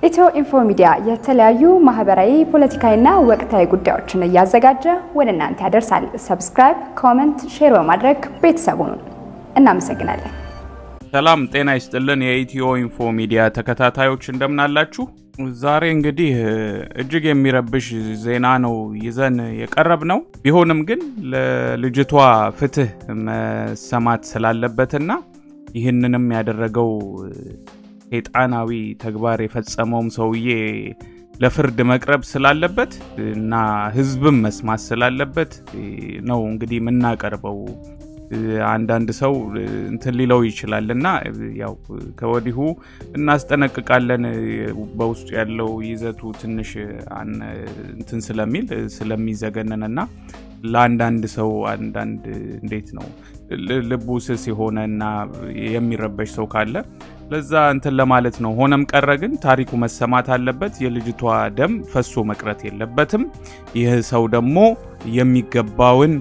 ኢትዮ ኢንፎ ሚዲያ የተለያዩ ማህበራዊ፣ ፖለቲካዊና ወቅታዊ ጉዳዮችን እያዘጋጀ ወደ እናንተ ያደርሳል። ሰብስክራይብ፣ ኮመንት፣ ሼር በማድረግ ቤተሰቡን እናመሰግናለን። ሰላም ጤና ይስጥልን። የኢትዮ ኢንፎ ሚዲያ ተከታታዮች እንደምናላችሁ። ዛሬ እንግዲህ እጅግ የሚረብሽ ዜና ነው ይዘን የቀረብ ነው። ቢሆንም ግን ለልጅቷ ፍትህ መሰማት ስላለበትና ይህንንም ያደረገው ሴጣናዊ ተግባር የፈጸመውም ሰውዬ ለፍርድ መቅረብ ስላለበት እና ሕዝብም መስማት ስላለበት ነው እንግዲህ የምናቀርበው። አንዳንድ ሰው እንትን ሊለው ይችላል እና ያው ከወዲሁ እናስጠነቅቃለን። በውስጡ ያለው ይዘቱ ትንሽ እንትን ስለሚል ስለሚዘገነን እና ለአንዳንድ ሰው አንዳንድ እንዴት ነው ልቡ ስስ የሆነ እና የሚረበሽ ሰው ካለ ለዛ እንትን ለማለት ነው። ሆነም ቀረ ግን ታሪኩ መሰማት አለበት። የልጅቷ ደም ፈሶ መቅረት የለበትም። ይህ ሰው ደግሞ የሚገባውን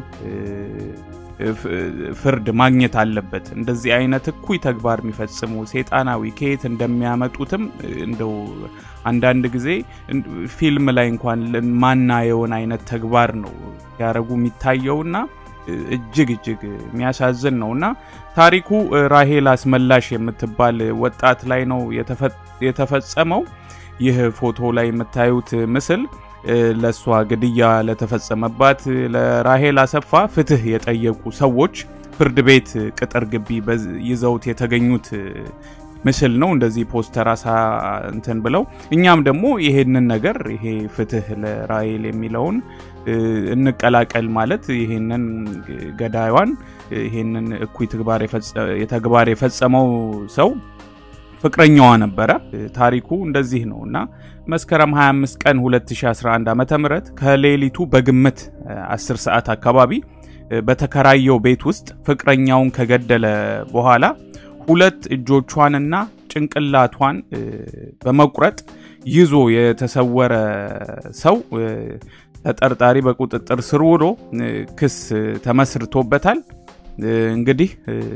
ፍርድ ማግኘት አለበት። እንደዚህ አይነት እኩይ ተግባር የሚፈጽሙ ሴጣናዊ ከየት እንደሚያመጡትም እንደው አንዳንድ ጊዜ ፊልም ላይ እንኳን ማናየውን አይነት ተግባር ነው ሲያደርጉ የሚታየውና እጅግ እጅግ የሚያሳዝን ነው እና ታሪኩ ራሄል አስመላሽ የምትባል ወጣት ላይ ነው የተፈጸመው። ይህ ፎቶ ላይ የምታዩት ምስል ለእሷ ግድያ ለተፈጸመባት ለራሄል አሰፋ ፍትህ የጠየቁ ሰዎች ፍርድ ቤት ቅጥር ግቢ ይዘውት የተገኙት ምስል ነው። እንደዚህ ፖስተር አሳ እንትን ብለው እኛም ደግሞ ይሄንን ነገር ይሄ ፍትህ ለራሄል የሚለውን እንቀላቀል ማለት ይሄንን ገዳይዋን ይሄንን እኩይ ተግባር የፈጸመው ሰው ፍቅረኛዋ ነበረ። ታሪኩ እንደዚህ ነው እና መስከረም 25 ቀን 2011 ዓ.ም ከሌሊቱ በግምት 10 ሰዓት አካባቢ በተከራየው ቤት ውስጥ ፍቅረኛውን ከገደለ በኋላ ሁለት እጆቿንና ጭንቅላቷን በመቁረጥ ይዞ የተሰወረ ሰው ተጠርጣሪ በቁጥጥር ስር ውሎ ክስ ተመስርቶበታል። እንግዲህ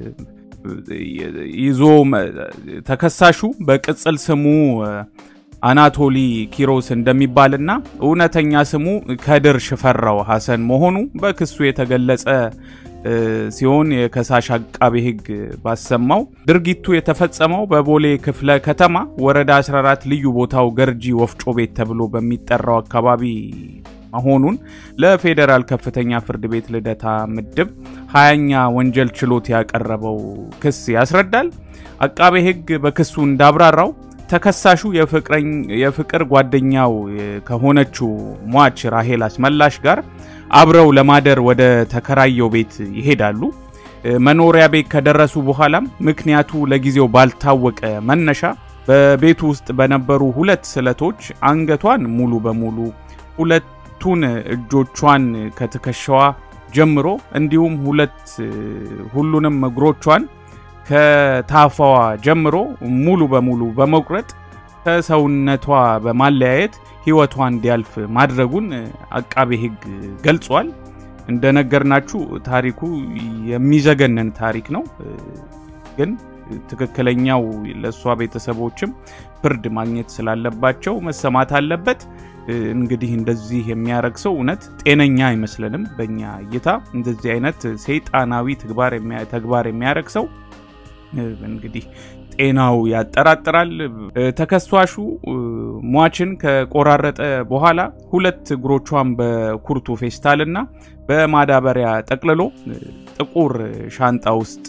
ይዞ ተከሳሹ በቅጽል ስሙ አናቶሊ ኪሮስ እንደሚባልና እውነተኛ ስሙ ከድር ሽፈራው ሐሰን መሆኑ በክሱ የተገለጸ ሲሆን የከሳሽ አቃቤ ሕግ ባሰማው ድርጊቱ የተፈጸመው በቦሌ ክፍለ ከተማ ወረዳ 14 ልዩ ቦታው ገርጂ ወፍጮ ቤት ተብሎ በሚጠራው አካባቢ መሆኑን ለፌዴራል ከፍተኛ ፍርድ ቤት ልደታ ምድብ ሀያኛ ወንጀል ችሎት ያቀረበው ክስ ያስረዳል። አቃቤ ሕግ በክሱ እንዳብራራው ተከሳሹ የፍቅር ጓደኛው ከሆነችው ሟች ራሄል አስመላሽ ጋር አብረው ለማደር ወደ ተከራየው ቤት ይሄዳሉ። መኖሪያ ቤት ከደረሱ በኋላም ምክንያቱ ለጊዜው ባልታወቀ መነሻ በቤቱ ውስጥ በነበሩ ሁለት ስለቶች አንገቷን ሙሉ በሙሉ ሁለቱን እጆቿን ከትከሻዋ ጀምሮ እንዲሁም ሁለት ሁሉንም እግሮቿን ከታፋዋ ጀምሮ ሙሉ በሙሉ በመቁረጥ ከሰውነቷ በማለያየት ሕይወቷ እንዲያልፍ ማድረጉን አቃቤ ሕግ ገልጿል። እንደነገርናችሁ ታሪኩ የሚዘገነን ታሪክ ነው። ግን ትክክለኛው ለእሷ ቤተሰቦችም ፍርድ ማግኘት ስላለባቸው መሰማት አለበት። እንግዲህ እንደዚህ የሚያረግ ሰው እውነት ጤነኛ አይመስለንም። በእኛ እይታ እንደዚህ አይነት ሰይጣናዊ ተግባር የሚያረግ ሰው እንግዲህ ጤናው ያጠራጥራል። ተከሳሹ ሟችን ከቆራረጠ በኋላ ሁለት እግሮቿን በኩርቱ ፌስታልና በማዳበሪያ ጠቅልሎ ጥቁር ሻንጣ ውስጥ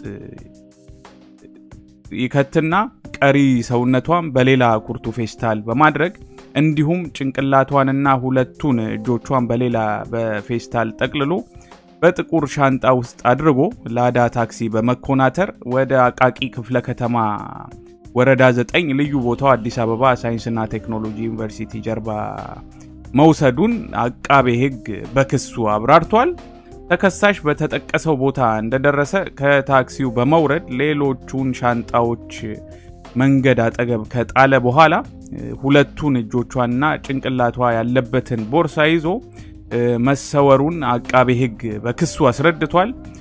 ይከትና ቀሪ ሰውነቷን በሌላ ኩርቱ ፌስታል በማድረግ እንዲሁም ጭንቅላቷንና ሁለቱን እጆቿን በሌላ በፌስታል ጠቅልሎ በጥቁር ሻንጣ ውስጥ አድርጎ ላዳ ታክሲ በመኮናተር ወደ አቃቂ ክፍለ ከተማ ወረዳ 9 ልዩ ቦታው አዲስ አበባ ሳይንስና ቴክኖሎጂ ዩኒቨርሲቲ ጀርባ መውሰዱን አቃቤ ሕግ በክሱ አብራርቷል። ተከሳሽ በተጠቀሰው ቦታ እንደደረሰ ከታክሲው በመውረድ ሌሎቹን ሻንጣዎች መንገድ አጠገብ ከጣለ በኋላ ሁለቱን እጆቿና ጭንቅላቷ ያለበትን ቦርሳ ይዞ መሰወሩን አቃቤ ሕግ በክሱ አስረድቷል።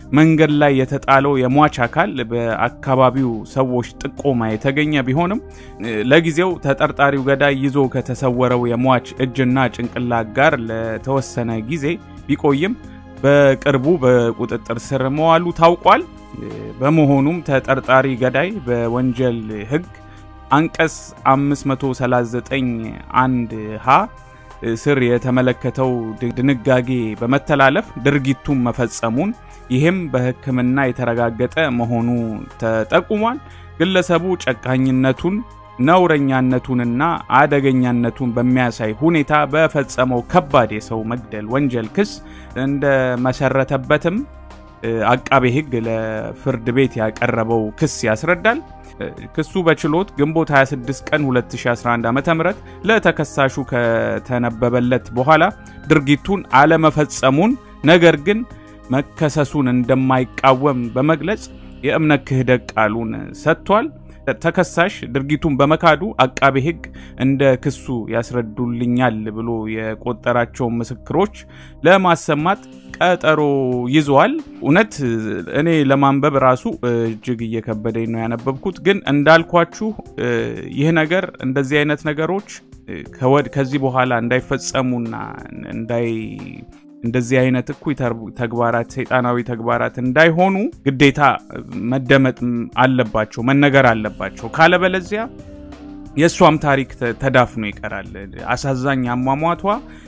መንገድ ላይ የተጣለው የሟች አካል በአካባቢው ሰዎች ጥቆማ የተገኘ ቢሆንም ለጊዜው ተጠርጣሪው ገዳይ ይዞ ከተሰወረው የሟች እጅና ጭንቅላት ጋር ለተወሰነ ጊዜ ቢቆይም በቅርቡ በቁጥጥር ስር መዋሉ ታውቋል። በመሆኑም ተጠርጣሪ ገዳይ በወንጀል ሕግ አንቀጽ 539 አንድ ሀ ስር የተመለከተው ድንጋጌ በመተላለፍ ድርጊቱን መፈጸሙን ይህም በሕክምና የተረጋገጠ መሆኑ ተጠቁሟል። ግለሰቡ ጨካኝነቱን ነውረኛነቱንና አደገኛነቱን በሚያሳይ ሁኔታ በፈጸመው ከባድ የሰው መግደል ወንጀል ክስ እንደመሰረተበትም አቃቤ ሕግ ለፍርድ ቤት ያቀረበው ክስ ያስረዳል። ክሱ በችሎት ግንቦት 26 ቀን 2011 ዓ.ም ለተከሳሹ ከተነበበለት በኋላ ድርጊቱን አለመፈጸሙን ነገር ግን መከሰሱን እንደማይቃወም በመግለጽ የእምነት ክህደት ቃሉን ሰጥቷል። ተከሳሽ ድርጊቱን በመካዱ አቃቤ ሕግ እንደ ክሱ ያስረዱልኛል ብሎ የቆጠራቸውን ምስክሮች ለማሰማት ቀጠሮ ይዘዋል። እውነት እኔ ለማንበብ ራሱ እጅግ እየከበደኝ ነው ያነበብኩት። ግን እንዳልኳችሁ ይህ ነገር እንደዚህ አይነት ነገሮች ከዚህ በኋላ እንዳይፈጸሙና እንዳይ እንደዚህ አይነት እኩይ ተግባራት ሰይጣናዊ ተግባራት እንዳይሆኑ ግዴታ መደመጥ አለባቸው፣ መነገር አለባቸው። ካለበለዚያ የእሷም ታሪክ ተዳፍኖ ይቀራል። አሳዛኝ አሟሟቷ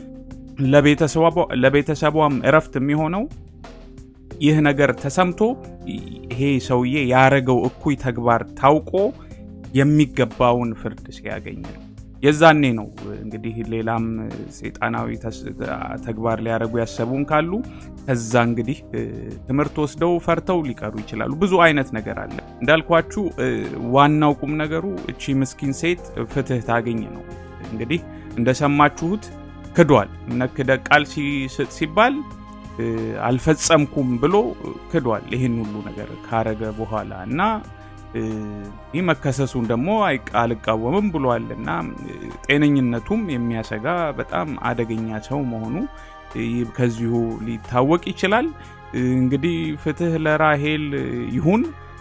ለቤተሰቧም እረፍት የሚሆነው ይህ ነገር ተሰምቶ ይሄ ሰውዬ ያረገው እኩይ ተግባር ታውቆ የሚገባውን ፍርድ ሲያገኝ ነው። የዛኔ ነው እንግዲህ ሌላም ሰይጣናዊ ተግባር ሊያደርጉ ያሰቡን ካሉ ከዛ እንግዲህ ትምህርት ወስደው ፈርተው ሊቀሩ ይችላሉ። ብዙ አይነት ነገር አለ። እንዳልኳችሁ ዋናው ቁም ነገሩ እቺ ምስኪን ሴት ፍትህ ታገኝ ነው። እንግዲህ እንደሰማችሁት ክዷል። እምነት ክህደት ቃል ሲሰጥ ሲባል አልፈጸምኩም ብሎ ክዷል። ይህን ሁሉ ነገር ካረገ በኋላ እና ይህ መከሰሱን ደግሞ አልቃወምም ብሏል እና ጤነኝነቱም የሚያሰጋ በጣም አደገኛ ሰው መሆኑ ከዚሁ ሊታወቅ ይችላል። እንግዲህ ፍትህ ለራሄል ይሁን።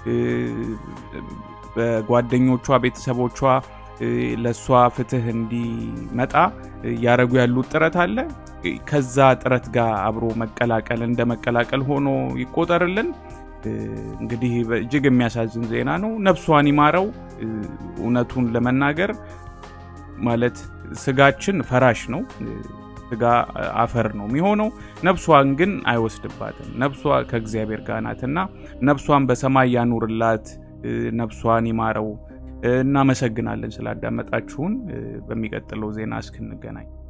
በጓደኞቿ ቤተሰቦቿ ለእሷ ፍትህ እንዲመጣ እያደረጉ ያሉት ጥረት አለ። ከዛ ጥረት ጋር አብሮ መቀላቀል እንደ መቀላቀል ሆኖ ይቆጠርልን። እንግዲህ እጅግ የሚያሳዝን ዜና ነው። ነፍሷን ይማረው። እውነቱን ለመናገር ማለት ስጋችን ፈራሽ ነው። ስጋ አፈር ነው የሚሆነው። ነፍሷን ግን አይወስድባትም። ነፍሷ ከእግዚአብሔር ጋር ናትና ነፍሷን በሰማይ ያኑርላት። ነፍሷን ይማረው። እናመሰግናለን ስላዳመጣችሁን። በሚቀጥለው ዜና እስክንገናኝ